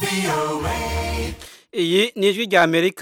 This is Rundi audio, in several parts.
iyi ni ijwi rya amerika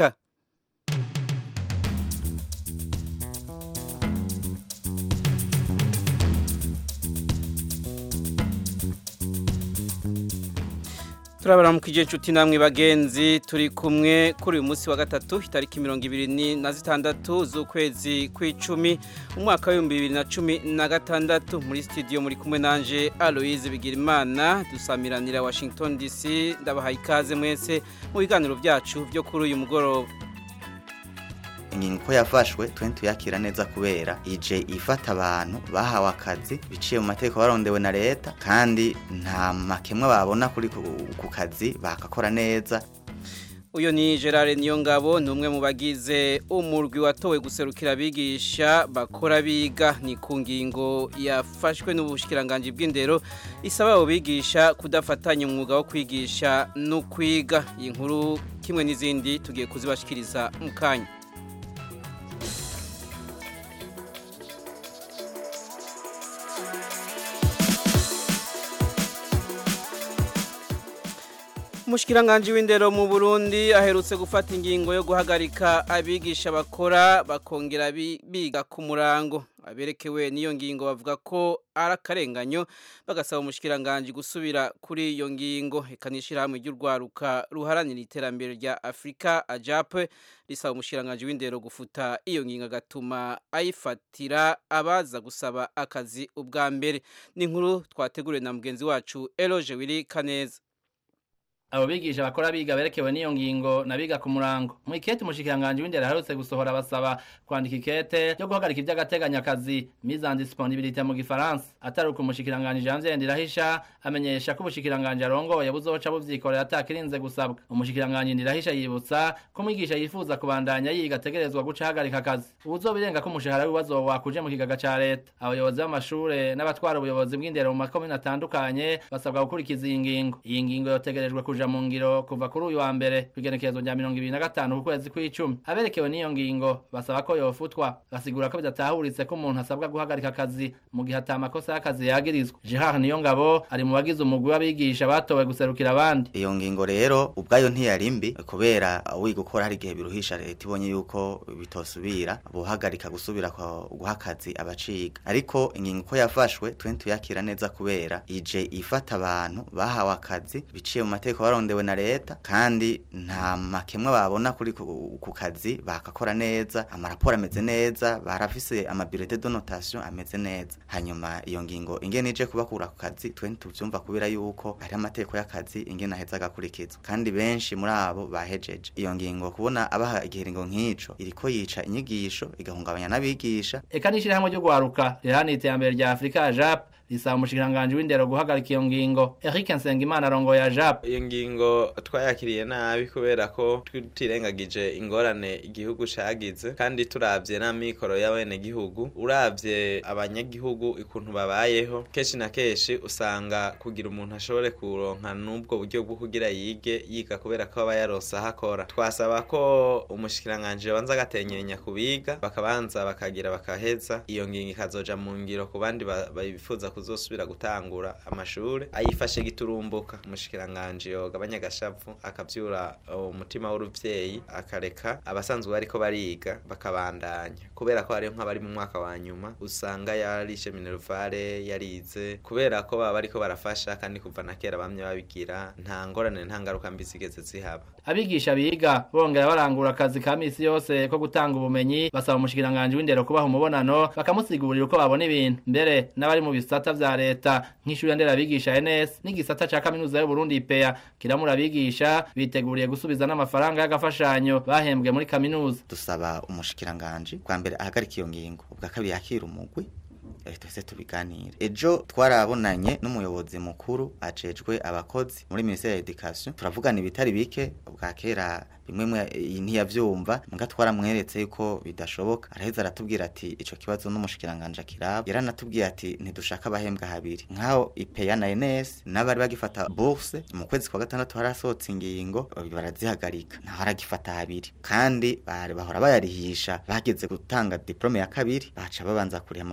turabaramukije inshuti namwe bagenzi turi kumwe kuri uyu munsi wa gatatu itariki mirongo ibiri na zitandatu z'ukwezi kw'icumi umwaka w'ibihumbi bibiri na cumi na gatandatu muri studio muri kumwe nanje aloise bigirimana dusamiranira washington dc ndabahaye ikaze mwese mu biganiro byacu byo kuri uyu mugoroba ingingo ko yafashwe twe tuyakira neza kubera ije ifata abantu bahawe akazi biciye mu mategeko barondewe na leta kandi nta makemwa babona kuri ku kazi bakakora neza uyu ni gerard niyongabo ni umwe mu bagize umurwi watowe guserukira abigisha bakora biga ni ku ngingo yafashwe n'ubushikiranganji bw'indero isaba abo bigisha kudafatanya umwuga wo kwigisha no kwiga iyi nkuru kimwe n'izindi tugiye kuzibashikiriza mu kanya Umushikiranganje w'indero mu Burundi aherutse gufata ingingo yo guhagarika abigisha bakora bakongera biga ku murango aberekewe n'iyo ngingo bavuga ko ari akarenganyo bagasaba umushikiranganje gusubira kuri iyo ngingo ikanishira hamwe ry'urwaruka ruharanira iterambere rya Afrika AJAP risaba umushikiranganje w'indero gufuta iyo ngingo agatuma ayifatira abaza gusaba akazi ubwa mbere ni inkuru twateguriwe na mugenzi wacu Eloge Willy Kaneza abo bigisha bakora biga berekewe n'iyo ngingo nabiga ku murango mu ikete umushikiranganje w'indero aherutse gusohora basaba kwandika ikete yo guhagarika iby'agateganyo akazi mise en disponibilité mu gifaransa atari uko umushikiranganje Janvier Ndirahisha amenyesha ko ubushikiranganje arongoye buzoca buvyikorera atakirinze gusabwa umushikiranganje Ndirahisha yibutsa ko umwigisha yifuza kubandanya yiga ategerezwa guca ahagarika akazi ubuzobirenga ko umushahara w'ibibazo wakuje mu kigaga ca leta abayobozi b'amashure n'abatwara ubuyobozi bw'indero mu makomine atandukanye basabwa gukurikiza iyi ngingo iyi ngingo yotegerejwe kuja mu ngiro kuva kuri uyu wa mbere kwigenekerezo rya mirongo ibiri na gatanu ku kwezi kw'icumi aberekewe n'iyo ngingo basaba ko yofutwa basigura ko bidatahuritse ko umuntu asabwa guhagarika akazi mu gihe ata makosa y'akazi yagirizwa Gerard Niyongabo ari mu bagize umugwi w'abigisha batowe guserukira abandi iyo ngingo rero ubwayo ntiyari mbi kubera wiga gukora hari igihe biruhisha leta ibonye yuko bitosubira buhagarika gusubira guha akazi abaciga ariko ingingo ko yafashwe twe tuyakira neza kubera ije ifata abantu bahawe akazi biciye mu mategeko barondewe na leta kandi nta makemwa babona kuri ku kazi bakakora neza amaraporo ameze neza barafise amabirete de notation ameze neza hanyuma iyo ngingo ingene ije kubakura ku kazi twe tuvyumva kubera yuko hari amategeko y'akazi ingene aheza agakurikizwa kandi benshi muri abo bahejeje iyo ngingo kubona abaha igihiringo nk'ico iriko yica inyigisho igahungabanya n'abigisha eka n'ishirahamwe ryo guharuka riharanira iterambere rya afurika jap risaba umushikiranganje w'indero guhagarika iyo ngingo Eric Nsengimana arongoye ajap iyo ngingo twayakiriye nabi kubera ko tutirengagije ingorane igihugu cagize kandi turavye n'amikoro y'abene gihugu uravye abanyagihugu ikuntu babayeho kenshi na kenshi usanga kugira umuntu ashobore kuronka n'ubwo buryo bwo kugira yige yiga kubera ko aba yaronse aho akora twasaba ko umushikiranganje banza agatenyenya kubiga bakabanza bakagira bakaheza iyo ngingo ikazoja mu ngiro ku bandi bifuza kuzosubira gutangura amashure ayifashe giturumbuka umushikiranganje yogabanya agashavu akavyura umutima w'uruvyeyi akareka abasanzwe bariko bariga bakabandanya kubera ko hariho nk'abari mu mwaka wa nyuma usanga yarishe minervare yarize kubera ko baba bariko barafasha kandi kuva na kera bamye babigira nta ngorane nta ngaruka mbi zigeze zihaba abigisha biga bongera barangura akazi ka misi yose ko gutanga ubumenyi basaba umushikiranganje w'indero kubaha umubonano bakamusigurira uko babona ibintu mbere n'abari mu bisata vya leta nk'ishuri nderabigisha NS n'igisata ca kaminuza y'u Burundi IPEA kiramura abigisha biteguriye gusubiza n'amafaranga y'agafashanyo bahembwe muri kaminuza dusaba umushikiranganje kwa mbere ahagarika iyo ngingo ubwa kabiri yakira umugwi twese tubiganire ejo twarabonanye n'umuyobozi mukuru acejwe abakozi muri ministeri ya education turavugana ibitari bike bwa kera bimwe ntiyavyumva muga twaramweretse yuko bidashoboka araheza aratubwira ati ico kibazo n'umushikiranganje kiraba yaranatubwiye ati ntidushaka abahembwa habiri nkaho ipeya na NS n'abari bagifata bourse mu kwezi kwa gatandatu harasohotse ingingo barazihagarika naho aragifata habiri kandi bari bahora bayarihisha bageze gutanga diplome ya kabiri baca babanza kuriha amaburse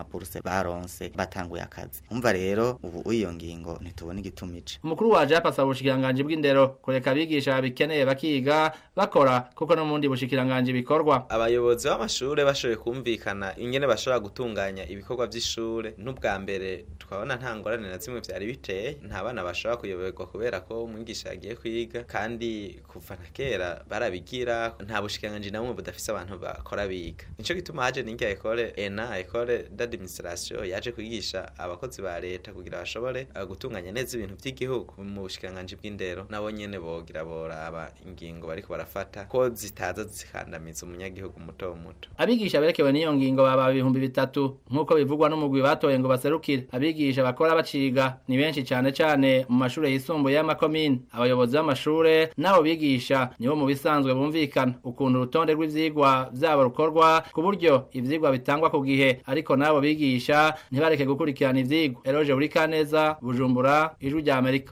baronse batanguye akazi umva rero ubu iyo ngingo ntitubona igituma ica umukuru waje yapasaba ubushikiranganji bw'indero kureka abigisha babikeneye bakiga bakora kuko no mu bundi bushikiranganji bikorwa abayobozi b'amashure bashoboye kumvikana ingene bashobora gutunganya ibikorwa vy'ishure n'ubwa mbere twabona nta ngorane na zimwe vyari biteye nta bana bashobora kuyoberwa kubera ko umwigisha yagiye kwiga kandi kuva na kera barabigira nta bushikiranganji na bumwe budafise abantu bakora biga nico gituma haje n'ingia ekole ena ekole d'administration yaje kwigisha abakozi ba leta kugira bashobore uh, gutunganya neza ibintu vy'igihugu mu bushikiranganji bw'indero nabo nyene bogira boraba ingingo bariko barafata ko zitaza zikandamiza umunyagihugu muto muto abigisha berekewe n'iyo ngingo baba ibihumbi bitatu nk'uko bivugwa n'umugwi batoye ngo baserukire abigisha bakora baciga ni benshi cane cane mu mashure yisumbuye y'amakomine abayobozi b'amashure n'abo bigisha nibo mu bisanzwe bumvikana ukuntu urutonde rw'ivyigwa vyabo rukorwa ku buryo ivyigwa bitangwa ku gihe ariko n'abo bigisha ntibareke gukurikirana ivyigwa eroje buri kaneza bujumbura ijwi rya amerika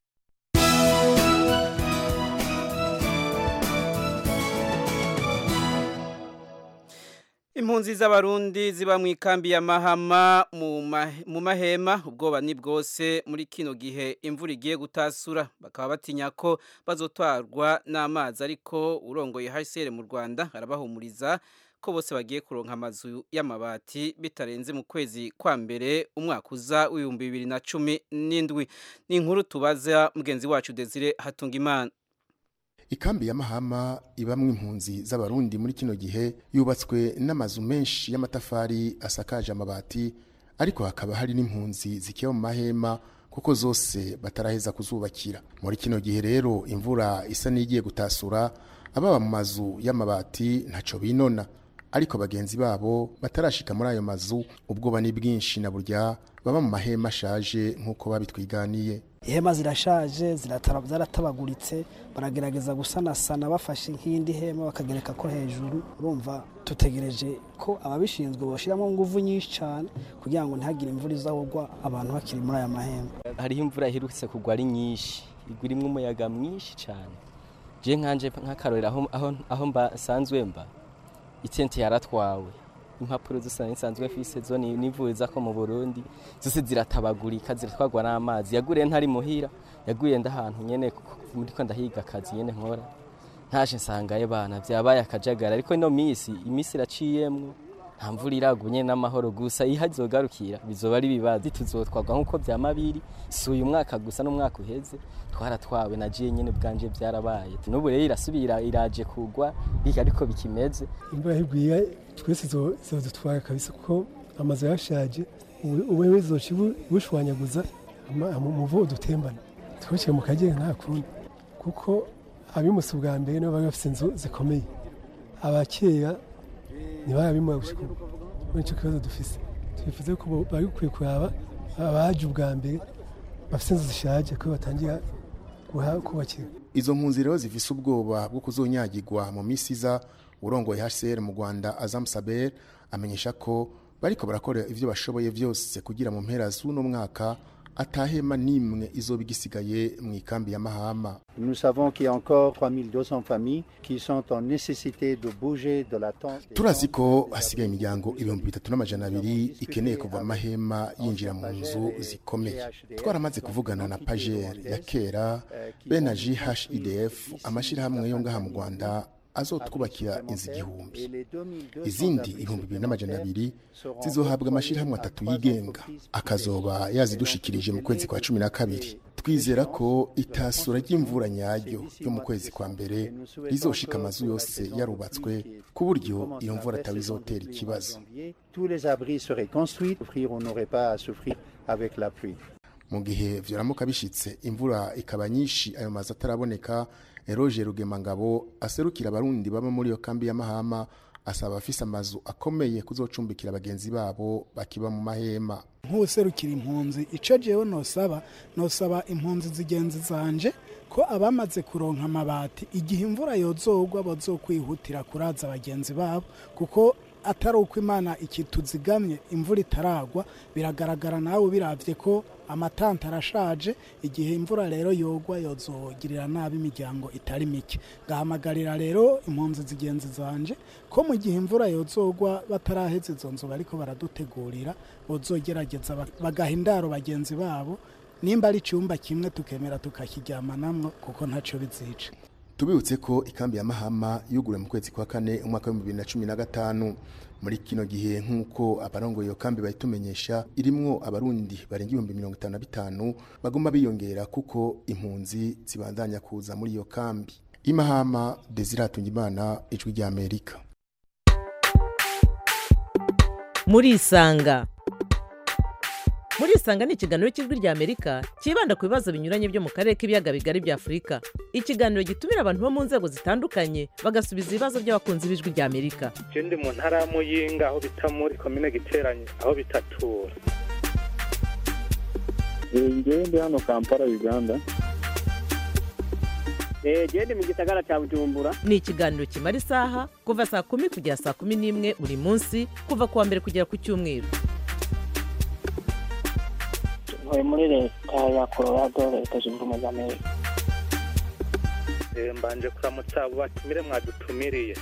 Impunzi z'abarundi ziba mu ikambi ya Mahama mu ma- mu mahema ubwoba ni bwose muri kino gihe imvura igiye gutasura bakaba batinya ko bazotwarwa n'amazi ariko urongoye HCR mu Rwanda arabahumuriza ko bose bagiye kuronka amazu y'amabati bitarenze mu kwezi kwa mbere umwaka uza w'ibihumbi bibiri na cumi n'indwi ni inkuru tubaza mugenzi wacu Desire Hatungimana ikambi ya mahama ibamwe impunzi z'abarundi muri kino gihe yubatswe n'amazu menshi y'amatafari asakaje amabati ariko hakaba hari n'impunzi zikiba mu mahema kuko zose bataraheza kuzubakira muri kino gihe rero imvura isa n'igiye gutasura ababa mu mazu y'amabati ntaco binona ariko bagenzi babo batarashika muri ayo mazu ubwoba ni bwinshi na burya baba mu mahema ashaje nk'uko babitwiganiye ihema zirashaje ziratara- zaratabaguritse baragerageza gusanasana bafashe nk'indi hema bakagereka ko hejuru urumva dutegereje ko ababishinzwe boshyiramo nguvu nyinshi cyane kugira ngo ntihagire imvura izahugwa abantu bakiri muri aya mahema hariho imvura iherutse kugwa ari nyinshi igwa irimo umuyaga mwinshi cyane je nkanje nk'akarorero aho, aho, aho mba nsanzwe mba itente yaratwawe impapuro zose nsanzwe mfise zo ni- nivuriza ko mu Burundi zose ziratabagurika ziratwagwa n'amazi yaguriye ntari muhira yaguye ndahantu nyene ku- muriko ndahiga akazi nyene nkora ntaje nsangaye bana vyabaye akajagara ariko ino misi imisi iraciyemwo nta mvura iragwa nyene n'amahoro gusa iyo hazogarukira bizoba ari ibibazo tuzotwagwa nk'uko vyama biri si uyu mwaka gusa n'umwaka uheze twaratwawe na jiye nyene bwanje vyarabaye n'ubu rero irasubira iraje kugwa biga ariko bikimeze imvura higwiye twese zo- zizodutwara kabisa kuko amazu yashaje uwewe zoca ibu- ibushwanyaguza ama- ama- umuvu udutembana twiciye mu kagera nta kundi kuko abimusi bwa mbere nibo bari bafite inzu zikomeye abakera ntibarabimuha gushika ubu muri icyo kibazo dufise twifuza ko bo- bari gukwiye kuraba abaje ubwa mbere bafite inzu zishaje ko batangira guha- kubakira izo mpunzi rero zifise ubwoba bwo kuzonyagirwa mu misi iza urongoye HCR mu Rwanda Azam Saber amenyesha ko bariko barakora ivyo bashoboye vyose kugira mu mpera z'uno mwaka atahema nimwe izoba igisigaye mu ikambi ya Mahama Nous savons qu'il y a encore 3200 familles qui sont en nécessité de bouger de la tente. turazi ko hasigaye imiryango ibihumbi bitatu n'amajana abiri ikeneye kuva mu mahema yinjira mu nzu zikomeye twaramaze kuvugana na pajer ya kera be na jhidf amashyirahamwe yo ngaha mu rwanda azotwubakira inzu igihumbi izindi ibihumbi bibiri n'amajana abiri zizohabwa amashyirahamwe atatu yigenga akazoba yazidushikirije mu kwezi kwa cumi na kabiri twizera ko itasura ry'imvura nyaryo ryo mu kwezi kwa mbere rizoshika amazu yose yarubatswe ku buryo iyo mvura atawizotera ikibazo Tous les abris seraient construits, on n'aurait pas à souffrir avec la pluie. mu gihe vyaramuka bishitse imvura ikaba nyinshi ayo mazu ataraboneka eroge rugemangabo aserukira abarundi baba muri iyo kambi ya mahama asaba abafise amazu akomeye kuzocumbikira bagenzi babo bakiba mu mahema nk'userukira impunzi icyo jewe nosaba nosaba impunzi zigenzi zanje ko abamaze kuronka amabati igihe imvura yozogwa bazokwihutira kuraza bagenzi babo kuko atari uko imana ikituzigamye imvura itaragwa biragaragara nawe biravye ko amatanta arashaje igihe imvura rero yogwa yozogirira nabi imiryango itari mike ngahamagarira rero impunzi zigenzi zanje ko mu gihe imvura yozogwa bataraheze izo nzu bariko baradutegurira bozogerageza bak- bagaha indaro bagenzi babo nimba ari icyumba kimwe tukemera tukakiryamanamwo kuko ntacyo bizica tubibutse ko ikambi ya mahama yuguruwe mu kwezi kwa kane umwaka w'ibihumbi bibiri na cumi na gatanu muri kino gihe nk'uko abarongoye iyo kambi bayitumenyesha irimwo abarundi barenga ibihumbi mirongo itanu na bitanu bagomba biyongera kuko impunzi zibandanya kuza muri iyo kambi imahama desire hatungimana ijwi rya amerika murisanga murisanga ni ikiganiro cy'ijwi rya amerika cyibanda ku bibazo binyuranye byo mu karere k'ibiyaga bigari bya afurika ikiganiro gitumira abantu bo mu nzego zitandukanye bagasubiza ibibazo by'abakunzi b'ijwi rya amerika je ndi mu ntara ya muyinga aho bita muri komine giteranye aho bitatura ngewe ndi hano kampala uganda jewe ndi mu gisagara cya bujumbura ni ikiganiro kimara isaha kuva saa kumi kugera saa kumi n'imwe buri munsi kuva ku wa mbere kugera ku cyumweru ntuye muri leta ya colorado leta zunze ubumwe za amerika Eh, mbanje kuramutsa abo batumire mwadutumiriye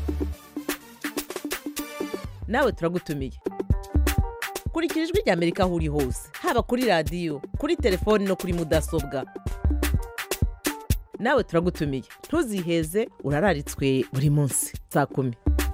nawe turagutumiye kurikira ijwi rya amerika aho uri hose haba kuri radiyo kuri telefoni no kuri mudasobwa nawe turagutumiye ntuziheze urararitswe buri munsi saa kumi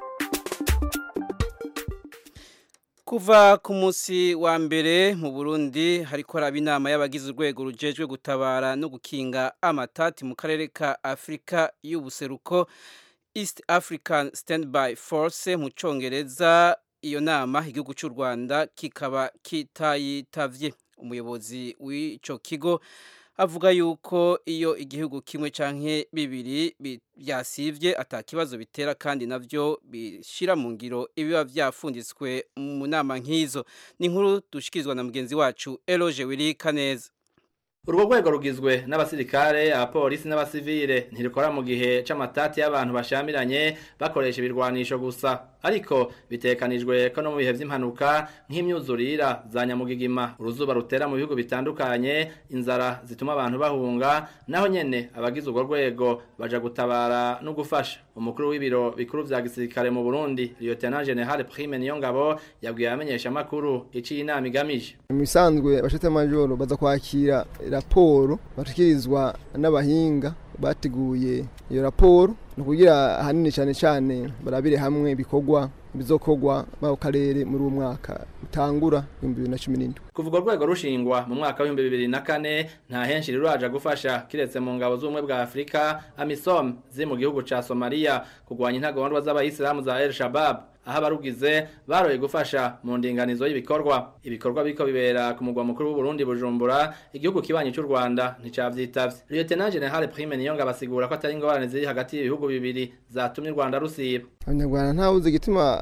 Kuva ku munsi wa mbere mu Burundi hariko haraba inama y'abagize urwego rujejwe gutabara no gukinga amatati mu karere ka Afrika y'ubuseruko East African Standby Force mu congereza iyo nama igihugu cy'u Rwanda kikaba kitayitavye umuyobozi w'ico kigo avuga yuko iyo igihugu kimwe canke bibiri bi- byasivye atakibazo bitera kandi navyo bishira mu ngiro ibiba vyafunditswe mu nama nk'izo ni inkuru dushikirizwa na mugenzi wacu Eloge Wirika neza urwo rwego rugizwe n'abasirikare abapolisi n'abasivile ntirukora mu gihe c'amatati y'abantu bashamiranye bakoresha ibirwanisho gusa ariko bitekanijwe ko no mu bihe vy'impanuka nk'imyuzurira za nyamugigima uruzuba rutera mu bihugu bitandukanye inzara zituma abantu bahunga naho nyene abagize urwo rwego baja gutabara no gufasha umukuru w'ibiro bikuru vya gisirikare mu Burundi Lieutenant General Prime Niyongabo yabwiye abamenyesha makuru iciye inama igamije mu bisanzwe abashete majoro baza kwakira raporo bashikirizwa n'abahinga bateguye iyo raporo ni ukugira ahanini cyane cyane barabire hamwe ibikorwa bizokorwa mu karere muri uwo mwaka utangura ibihumbi bibiri na cumi n'indwi kuva urwo rwego rushingwa mu mwaka w'ibihumbi bibiri na kane nta henshi ruraja gufasha kiretse mu ngabo z'ubumwe bwa afurika amisom ziri mu gihugu ca somaliya kurwanya intagondwa z'abayisilamu za el shabab aho abarugize baroye gufasha mu ndinganizo y'ibikorwa ibikorwa biriko bibera ku mugwa mukuru w'uburundi bujumbura igihugu kibanyi cy'u rwanda nticavyitavye lieutenant general prime niyonga basigura ko atari ingorane ziri hagati y'ibihugu bibiri zatumye u rwanda rusiba abanyarwanda ntawuzi igituma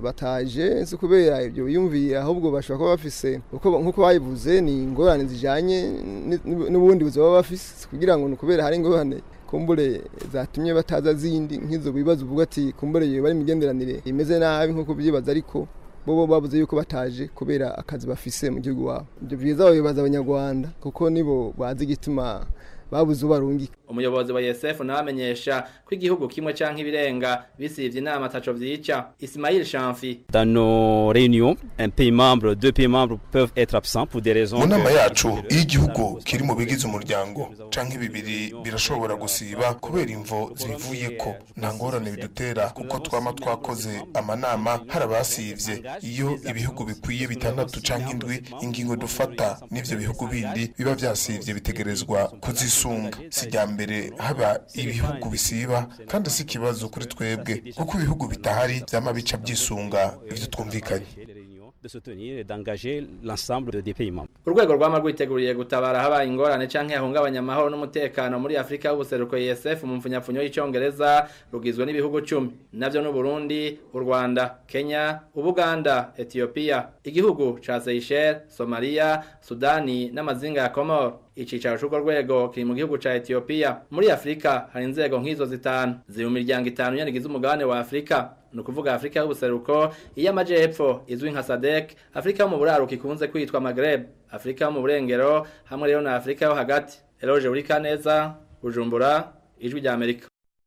bataje si kubera ibyo biyumviye ahubwo bashobora kuba bafise uko- nk'uko bayivuze ni ingorane zijanye ni- n'ubundi buzima baba bafise si kugira ngo ni ukubera hari ingorane kumbure zatumye bataza zindi nk'izo bibazo uvuga ati kumbure iyo bari imigenderanire imeze nabi nk'uko byibaza ariko bo bo bavuze yuko bataje kubera akazi bafise mu gihugu wabo ibyo byiza babibaza abanyarwanda kuko nibo bazi igituma babuze ubarungika umuyobozi wa yesf nawe amenyesha ko igihugu kimwe canke ibirenga bisivye inama ataco vyica ismail shamfi Dans nos réunions, un pays membre, deux pays membres peuvent être absents pour des raisons. mu nama que- yacu iyo igihugu kiri mu bigize umuryango canke bibiri birashobora gusiba kubera imvo zibivuye ko nta ngorane bidutera kuko twama twakoze amanama hari abasivye iyo ibihugu bikwiye bitandatu canke indwi ingingo dufata n'ivyo bihugu bindi biba vyasivye bitegerezwa kuzisunga si rya mbere haba ibihugu bisiba kandi si ikibazo kuri twebwe kuko ibihugu bitahari vyama bica vyisunga ivyo twumvikanye de se tenir et d'engager l'ensemble des pays membres. urwego rwama rwiteguriye gutabara habaye ingorane canke hahungabanya amahoro n'umutekano muri afurika y'ubuseruko esf mu mfunyapfunyo y'icongereza rugizwe n'ibihugu cumi navyo n'uburundi u rwanda kenya ubuganda etiyopiya igihugu ca seychelles somaliya sudani n'amazinga ya komoro icicaro c'urwo rwego kiri mu gihugu ca Ethiopia muri Afrika hari inzego nk'izo zitanu ziri mu miryango itanu yanigize umugabane wa Afrika ni ukuvuga Afrika y'ubuseruko iy'amajepfo izwi nka SADC Afrika yo mu buraruko ikunze kwitwa Maghreb Afrika yo mu burengero hamwe rero na Afrika yo hagati Eloge Urikaneza Bujumbura ijwi rya Amerika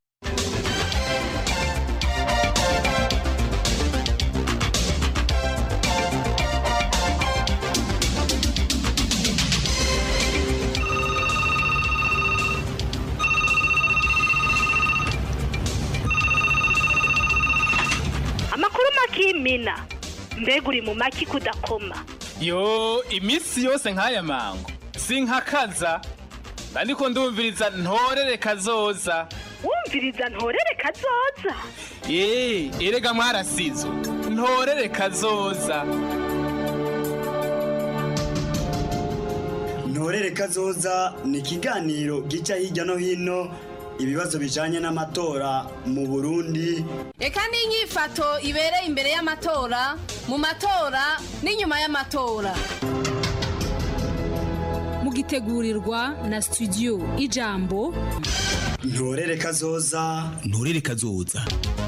amakuru makimina mbega uri mu maki kudakoma yo iminsi yose nk'aya mango sinkakaza ariko ndumviriza ntorere kazoza wumviriza ntorere kazoza eee erega mwarasizo ntorere kazoza ntorere kazoza ni ikiganiro gica hirya no hino ibibazo bijanye n'amatora mu burundi reka n'inyifato ibereye imbere y'amatora mu matora n'inyuma y'amatora mugitegurirwa na studio ijambo ntorere kazoza ntorere kazoza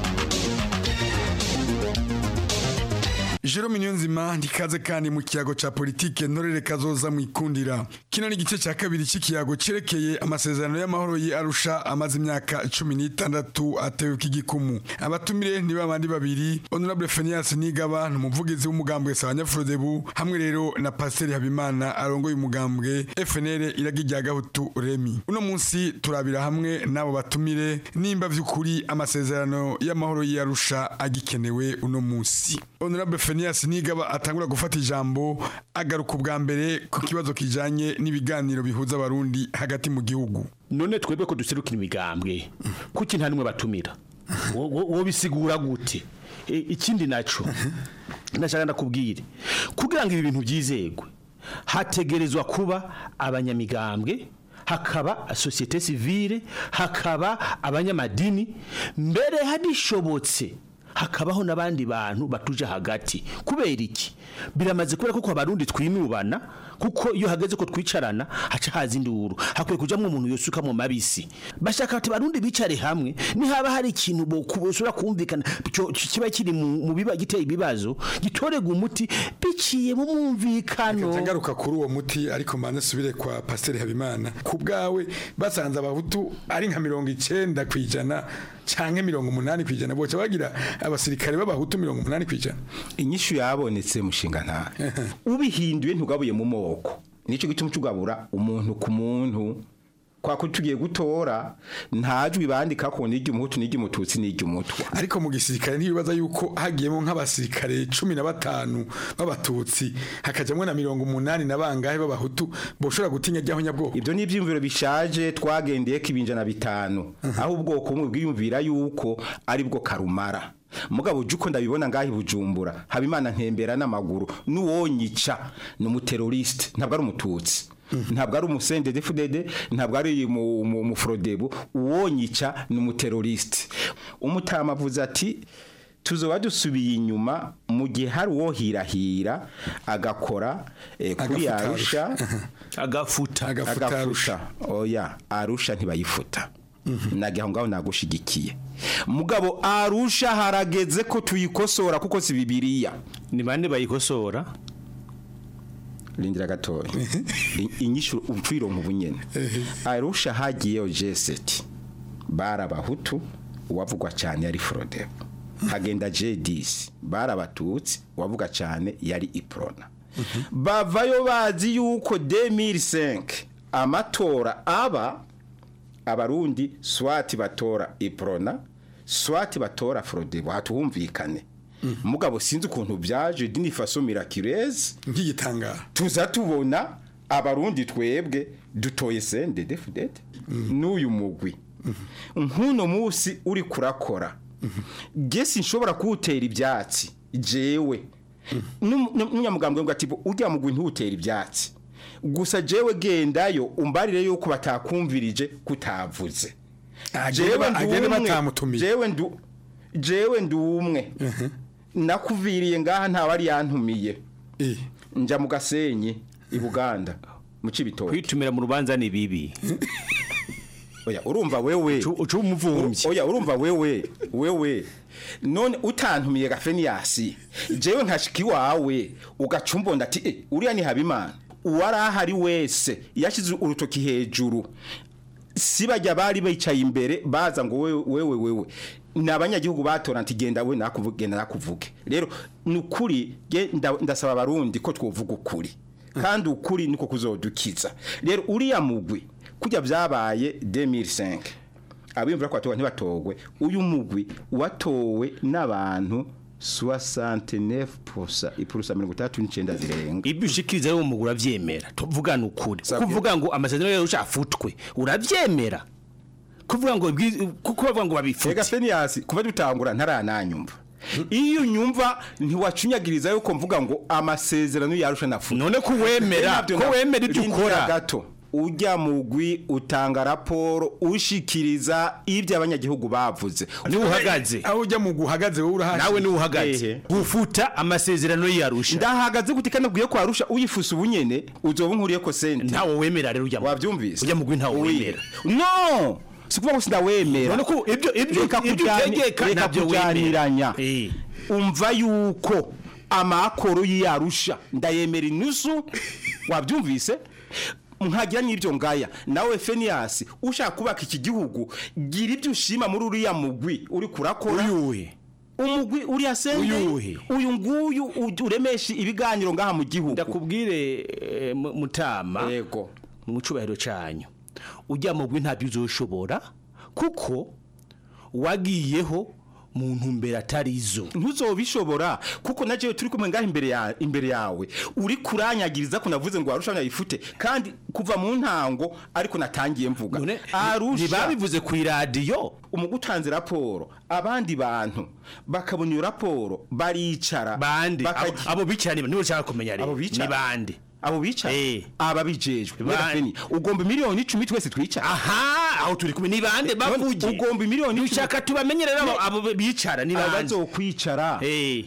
Jerome Niyonzima ndikaze kandi mu kiyago ca politike ntorere kazoza mu ikundira kino ni igice ca kabiri c'ikiyago cerekeye amasezerano y'amahoro yi Arusha amaze imyaka 16 atewe k'igikumu abatumire ni babandi babiri Honorable Phineas Nigaba n'umuvugizi w'umugambwe Sabanyafurodebu hamwe rero na Pasteur Habimana arongoye umugambwe FNL iragijya gahutu Remi uno munsi turabira hamwe nabo batumire nimba vy'ukuri amasezerano y'amahoro yi Arusha agikenewe uno munsi Honorable Phineas Nigaba atangura gufata ijambo agaruka ubwa mbere ku kibazo kijanye n'ibiganiro bihuza abarundi hagati mu gihugu none twebwe ko duserukira imigambwe kuki nta nimwe batumira wo bisigura gute ikindi naco ndashaka ndakubwire kugira ngo ibi bintu byizegwe hategerezwa kuba abanyamigambwe hakaba societe civile hakaba abanyamadini mbere hadishobotse hakabaho n'abandi bantu batuje hagati kubera iki biramaze kubera kuko abarundi twinubana kuko iyo hageze ko twicarana haca haza induru hakwiye kujamwo umuntu yosuka mu mabisi bashaka ati barundi bicare hamwe ni haba hari ikintu bosura kumvikana kiba kiri mu biba giteye ibibazo gitorega umuti biciye mu mwumvikano ngaruka kuri uwo muti ariko mbanze subire kwa Pasteur Habimana ku bwawe basanze abahutu ari nka mirongo icenda kwijana canke mirongo umunani kwijana boca bagira abasirikare b'abahutu mirongo umunani kwijana inyishu yabonetse mushinga nta ubihinduye ntugabuye mu moko nico gituma cugabura umuntu ku muntu kwa ko tugiye gutora ntajwi bandika ko nijye umuhutu nijye umututsi nijye umutwa ariko mu gisirikare ntibibaza yuko hagiyemo nk'abasirikare cumi na batanu b'abatutsi hakajamwo na mirongo umunani na bangahe b'abahutu boshobora gutinya ajyaho nyabwoko ibyo ni ibyiyumviro bishaje twagendeye ko ibinjana bitanu aho ubwoko bumwe bwiyumvira yuko ari bwo karumara mugabo uje uko ndabibona ngaho bujumbura habimana ntembera n'amaguru n'uwonyica ni umuteroriste ntabwo ari umututsi ntabwo ari umusende defudede ntabwo ari umufurodebu uwonyica ni umuteroriste umutama avuze ati tuzoba dusubiye inyuma mu gihe hari uwo hirahira agakora kuri arusha agafuta agafuta oya arusha ntibayifuta nagira ngaho nagushigikiye mugabo arusha harageze ko tuyikosora kuko si bibiliya ni bande bayikosora rindira gatoya inyishu upfiro mu bunyene arusha hagiyeyo jeseti barabahutu uwavugwa cyane yari frodebo hagenda jedisi barabatutsi uwavuga cyane yari iprona bavayo bazi yuko 2005 amatora aba abarundi swati batora iprona swati batora frodebo hatuhumvikane mugabo sinzi ukuntu byaje dini faso miraculeze nk'igitangara tuza tubona abarundi twebwe dutoye sende defudete n'uyu mugwi nk'uno munsi uri kurakora gesi nshobora kuwutera ibyatsi jewe n'umunyamugambwe ngo ati ujya mugwi ntuwutera ibyatsi gusa jewe gendayo umbarire yuko batakumvirije kutavuze agende batamutumiye jewe ndu jewe ndumwe nakuviriye ngaha ntawe ari yantumiye nja mu gasenyi i buganda mu cibitoke kwitumira mu rubanza ni bibi oya urumva wewe ucu umuvumvyi oya urumva wewe wewe none utantumiye gafeniyasi jewe nkashika iwawe ugacumbonda ati eh, uriya ni habimana uwari ahari wese yashyize urutoki hejuru si bajya bari bicaye imbere baza ngo wewe wewe wewe ni abanyagihugu batora nti genda we nakuvuge genda nakuvuge rero ni ukuri ge- nda- ndasaba abarundi ko twovuga ukuri kandi ukuri niko kuzodukiza rero uriya mugwi kujya byabaye 2005 abimvura ko batowe ntibatogwe uyu mugwi watowe n'abantu 69% ipurusa 39 zirenga ibyo ushikiriza rero umugura avyemera tuvugana ukuri kuvuga ngo amasezerano yero ushafutwe uravyemera kuvuga ngo ibwi- kuko bavuga ngo babifute Ega Fenias kuva dutangura ntarananyumva iyo unyumva ntiwacunyagiriza yuko mvuga ngo amasezerano yarusha nafuta none ko wemera ko wemera ibyo ukora gato ujya mugwi utanga raporo ushikiriza ibyo abanyagihugu bavuze ni uhagaze aho ujya mu guhagaze wowe urahaje nawe ni uhagaze gufuta amasezerano yarusha ndahagaze gute kandi ubwiye ko arusha uyifusa ubunyene uzoba nkuriye ko sente ntawo wemera rero ujya wabyumvise ujya mugwi ntawo wemera no sikuvuga ko sindawemera none ko ibyo ibyo reka ibyo kujyani- utegeka reka ntabyo wemera kujyaniranya umva yuko amakoro y'iyarusha ndayemera inusu wabyumvise nkagira n'ibyo ngaya nawe Fenias ushaka kubaka iki gihugu gira ibyo ushima muri uriya mugwi uri kurakora uyuhe umugwi uriya sende Uyuhe? uyu nguyu uj- uremesha ibiganiro ngaha mu gihugu ndakubwire eh, mu- mutama yego mu cubahiro canyu ujya mugwi ntabyo uzoshobora kuko wagiyeho mu ntumbero atarizo ntuzobishobora kuko na jewe turi kumwe ngaho imbere ya imbere yawe uri kuranyagiriza ko navuze ngo arusha yifute kandi kuva mu ntango ariko natangiye mvuga arusha ntibabivuze ku iradiyo umugutanze raporo abandi bantu bakabona iyo raporo baricara bande abo- bakagira- abo bicara niba niba ushaka kumenya rero abo bicara ni bande abo bicara Eh. aba bijejwe Bande. Feni, ugomba miliyoni icumi twese twicara aha aho turi kumwe ni bande bavuge ugomba miliyoni icumi ushaka tubamenye rero abo- abo bicara ni bande abazokwicara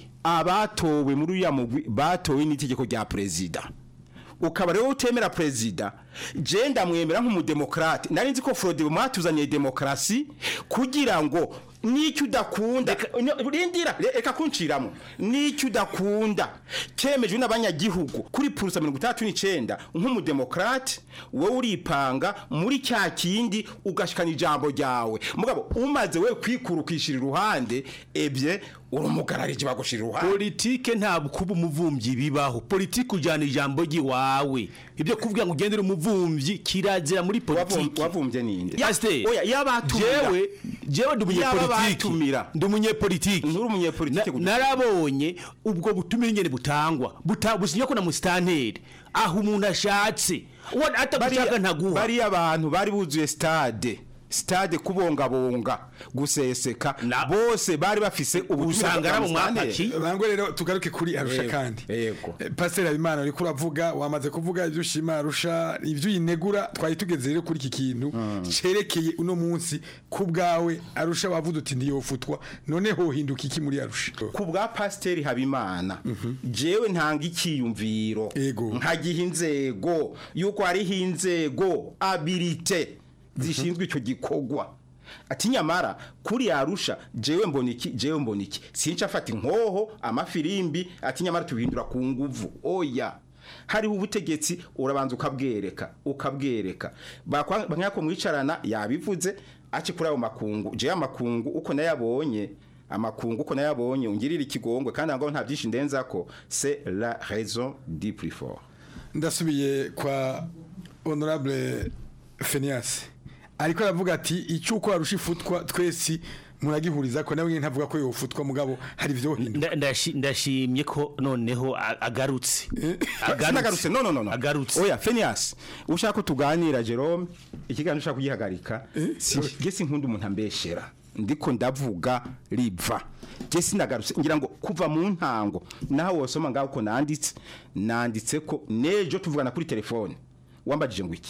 abatowe muri uriya mugwi batowe n'itegeko rya perezida ukaba rero utemera perezida je ndamwemera nk'umudemokrate nari nzi ko Frode mwatuzaniye demokarasi kugira ngo n'icyo udakunda No, rindira re- reka kunciramo n'icyo udakunda kemejwe n'abanyagihugu kuri purusa mirongo itandatu n'icenda nk'umudemokrate wowe uripanga muri cya kindi ugashikana ijambo ryawe mugabo umaze we kwikurukishira iruhande ebye urumugararije bagushira iruhande politike ntabwo kuba umuvumvyi bibaho politike ujyana ijambo ry'iwawe ibyo kuvuga ngo ugendere umuvumvyi kirazira muri politike wavumvye ninde Pasiteri, oya yabatumira jewe jewe ndi umunyepolitiki Yababatumira. ndi umunyepolitiki nturi umunyepolitike Na- narabonye ubwo butumire nyene butangwa buta businya ko na musitanteri aho umuntu ashatse uwo atagushaka ntaguha bariya abantu bari buzuye stade stade kubongabonga guseseka bose bari bafise Usanga ari abo mwapaki. bangwe rero tugaruke kuri arusha Yego, kandi yego Eh, pasiteri habimana uriko uravuga wamaze kuvuga ibyo ushima arusha ibyo uyinegura twari tugeze rero kuri iki kintu cerekeye uno munsi ku bwawe arusha wavuze uti ntiyofutwa none hohinduka iki muri arusha ku bwa pasiteri habimana jewe ntanga icyiyumviro nkagiha inzego yuko hariho inzego abilite zishinzwe icyo gikorwa ati nyamara kuri yarusha jewe mbona iki jewe mbona iki sinca afata inkoho amafirimbi ati nyamara tubihindura ku nguvu oya hariho ubutegetsi urabanza ukabwereka ukabwereka bakanyako mwicarana yabivuze aci kuri ayo makungu jewe amakungu uko nayabonye amakungu uko nayabonye ungirira ikigongwe kandi ngo nta byinshi ndenzako c'est la raison du plus fort ndasubiye kwa honorable Phineas ariko aravuga ati icyuko arusha ifutwa twese muragihuriza ko nawe ntavuga ko yofutwa mugabo hari ibyo hinduka Nda- ndashi- ndashimye ko noneho a- agarutse sinagarutse no no no no agarutse oya Phineas ushaka ko tuganira Jerome ikiganiro ushaka kugihagarika si gese nkunda umuntu ambeshera ndiko ndavuga riva je sinagarutse ngira ngo kuva mu ntango naho wosoma ngaho ko nanditse nanditse ko nejo tuvugana kuri telefone wambajije ngo iki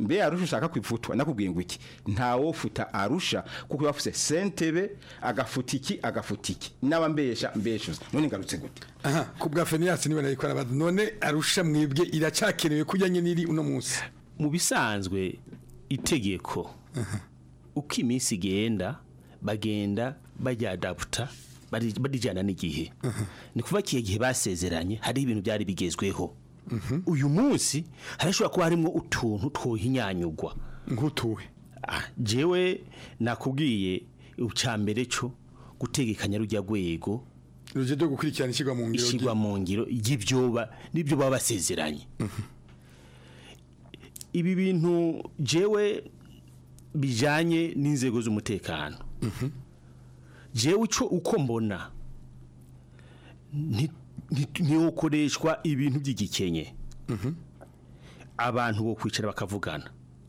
mbe arusha ushaka kwifutwa nakubwiye ngo iki ntawofuta arusha kuko bafuse sentebe agafuta iki agafuta iki n'aba mbesha mbeshuza none ngarutse gute aha ku bwa feniyasi niba nayikora bad none arusha mwebwe iracakenewe kujyanye n'iri uno munsi mu bisanzwe itegeko uko iminsi igenda bagenda bajyadaputa barijyana n'igihe ni kuva kiye gihe basezeranye hari ibintu byari bigezweho uyu munsi harashobora kuba harimo utuntu twohinyanyugwa nk'utuwe jewe nakubwiye icya mbere cyo gutegekanya rujya rwego rujya rwo gukurikirana ishyirwa mu ngiro ishyirwa mu ngiro y'ibyo n'ibyo baba basezeranye ibi bintu jewe bijyanye n'inzego z'umutekano jewe icyo uko mbona ntiwokoreshwa ibintu by'igikenye abantu bo kwicara bakavugana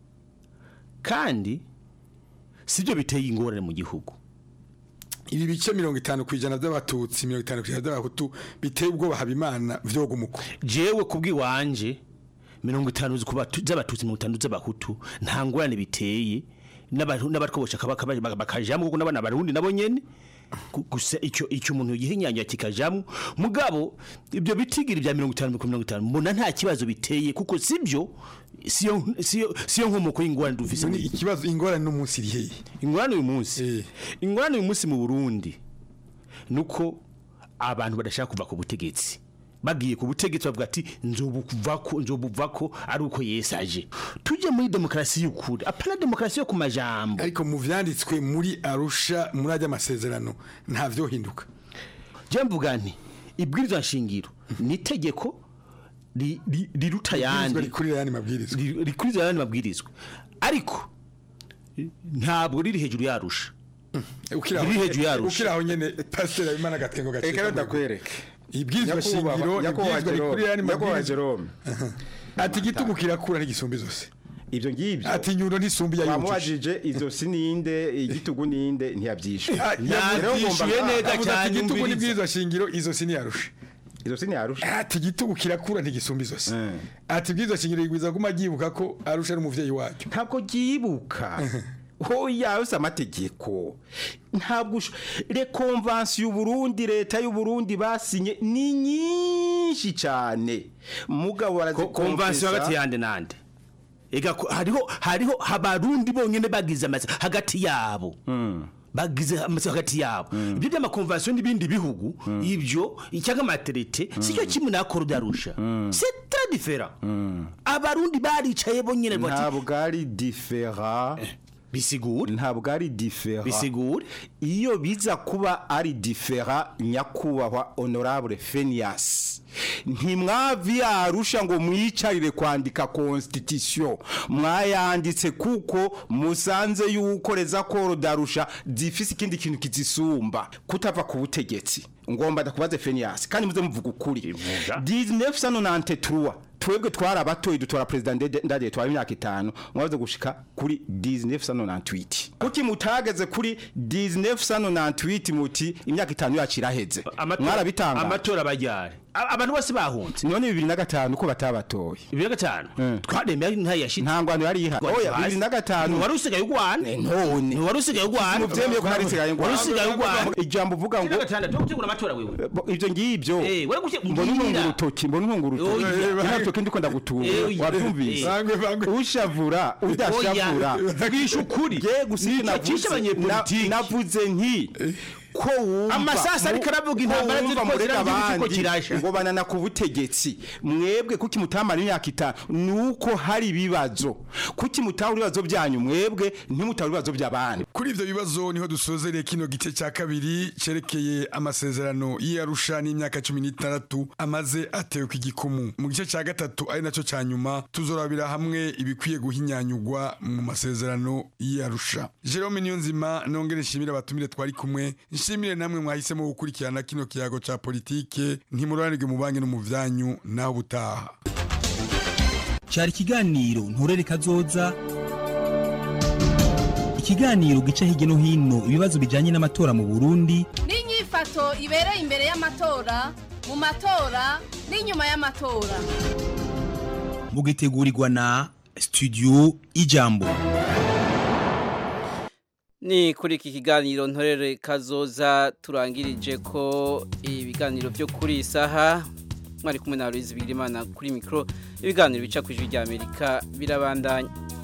kandi sibyo biteye ingorane mu gihugu ibi bice mirongo itanu ku ijana by'abatutsi mirongo itanu ku ijana by'abahutu biteye ubwoba habimana vyoga umuko jewe kubw'iwanje mirongo itanu z'abatutsi mirongo itanu z'abahutu nta ngorane biteye n'abatwobosha bakajamo kuko n'abana barundi nabo nyene gusa icyo icyo umuntu yihinyanya kikajamo mugabo ibyo bitigira bya 50 50 mbona nta kibazo biteye kuko sibyo siyo siyo siyo nkomoko y'ingorane dufise ni ikibazo ingorane no munsi rihe ingorane uyu munsi ingorane uyu munsi mu Burundi nuko abantu badashaka kuva ku butegetsi bagiye ku butegetsi bavuga ati nzobuvako nzobuvako ari uko yesaje tujye muri demokarasi y'ukuri apana demokarasi yo ku majambo ariko mu vyanditswe muri Arusha muri ajya amasezerano nta vyo hinduka je mvuga nti ibwirizwa nshingiro ni itegeko riruta yandi rikurira yandi mabwirizwa rikurira yandi mabwirizwa ariko ntabwo riri hejuru yarusha riri hejuru yarusha ukiraho nyene pastor abimana gatkengo gace eka ndakwereke ibwirizwa shingiro ibwirizwa rikurira yandi mabwirizwa ati igitugu kirakura n'igisumbi zose ivyo ngivyo ati nyundo ntisumbi ya yumvije izo sininde igitugu ninde ntiyabyishe yabyishuye neza cyane igitugu n'ibwirizwa shingiro izo sini yarusha izo sini yarusha ati igitugu kirakura ntigisumbi zose ati ibwirizwa shingiro igwiza guma gibuka ko arusha ari umuvyeyi wacyo ntabwo gibuka hoya yose amategeko ntabwo le convention y'uburundi leta y'uburundi basinye ni nyinshi cyane mugabo barazikonvention hagati yande nande ega hariho hariho habarundi bonyene bagize amazi hagati yabo bagize amazi hagati yabo ibyo by'amakonvention n'ibindi bihugu ibyo icyanga materite sicyo kimwe nakoro byarusha c'est très différent abarundi baricaye bonyene ntabwo ari différent bisigura ntabwo ari difera bisigura iyo biza kuba ari difera nyakubahwa honorable Phineas ntimwavi yarusha ngo mwicarire kwandika constitution mwayanditse kuko musanze yuko reza koro darusha zifise ikindi kintu kizisumba kutava ku butegetsi ngomba ndakubaze Phineas kandi muze muvuga ukuri 1993 twebwe twari abatoyi dutora president ndade twari imyaka itanu mwavuze gushika kuri 1998 kuki mutageze kuri 1998 muti imyaka itanu yacu iraheze mwarabitanga amatora bajyare abantu bose bahunze none 2005 ko batabatoye 2005 twaremeye nta yashitse nta ngwano yari ihari oya 2005 wari usigaye ugwana none wari usigaye ugwana muvyemeye ko hari usigaye wari usigaye ugwana ijambo uvuga ngo 2006 tegura amatora wewe ivyo ngivyo eh wari gushe mbona untunga urutoki mbona untunga urutoki nta toki ndiko ndagutunga wavyumvise ushavura udashavura vugisha ukuri je gusika navuze navuze nti ko wumva amasasa ariko aravuga intambara ziriko ziravuga kirasha ngo banana ku butegetsi mwebwe kuki mutamara imyaka itanu nuko hari ibibazo kuki mutahura ibibazo byanyu mwebwe ntimutahura ibibazo by'abandi kuri ivyo bibazo niho dusozereye kino gice cya kabiri cerekeye amasezerano y'Arusha n'imyaka 16 amaze atewe ku gikumu mu gice cya gatatu ari naco ca nyuma tuzorabira hamwe ibikwiye guhinyanyugwa mu masezerano y'Arusha Jerome Niyonzima nongere nshimira abatumire twari kumwe nshimire namwe mwahisemo gukurikirana kino kiyago ca politike ntimuranirwe mu banki no mu vyanyu naho butaha cyari ikiganiro nturere kazoza ikiganiro gica hirya no hino ibibazo bijyanye n'amatora mu burundi n'inyifato ibereye imbere y'amatora mu matora n'inyuma y'amatora mugitegurirwa na studio ijambo ni kuri iki kiganiro ntorere kazoza turangirije ko ibiganiro byo kuri iyi saha mwari kumwe na Louise Bigirimana kuri mikro ibiganiro bica ku ijwi rya Amerika birabandanya